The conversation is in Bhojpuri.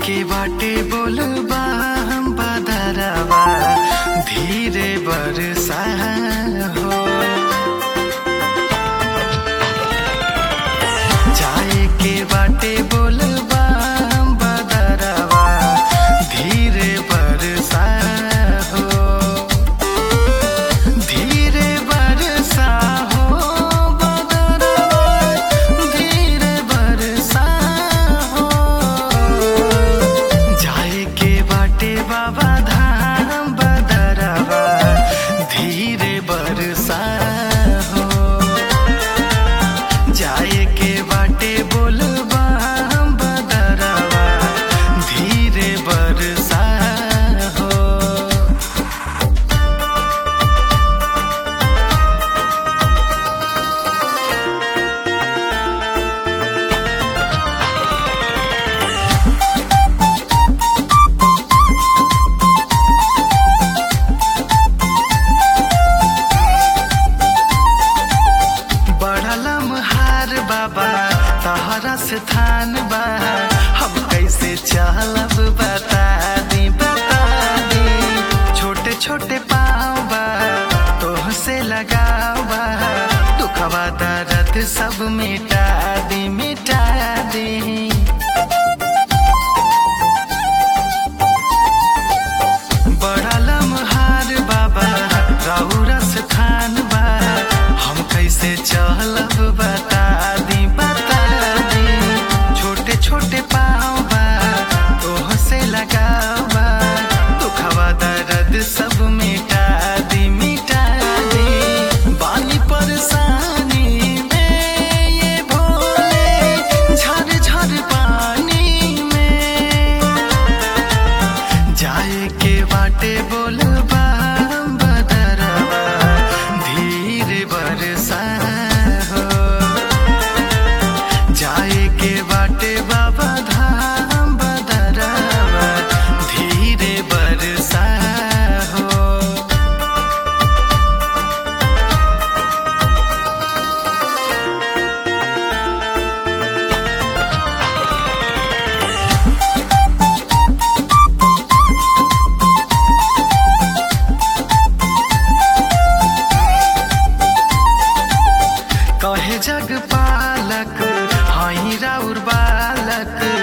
के बाटे बोलबा हम बदरवा धीरे बरसा हो जाए के बाटे बोलबा हम बदरवा धीरे बरसा हो धीरे बरसा हो बदरवा धीरे बरसा हो जाए के बाटे बाबा धाम बदरवा धीरे बरसा हो जाए के बाटे बोलबा हम बदरवा धीरे बरसा हो बढ़लम हार बाबा तहरा से थान बा हम कैसे चलब बता दी बता दी छोटे छोटे पाँव बा तोह से लगाव बा दुखवा दर्द सब मिटा दी मिटा दी बढ़लम हार बाबा राहुरस खान बा हम कैसे चलब बता दी बता दी छोटे छोटे पाँव बा तोह से लगाव बा दुखवा दर्द सब मिटा दी मिटा दी बानी परेशानी में ये भोले झर झर पानी में जाए के बाटे बोलबा बदरवा धीरे बरसा हो जाए के बाटे बाबा धाम बदरवा धीरे बरसा हो कहे जग पालक हई राउर बालक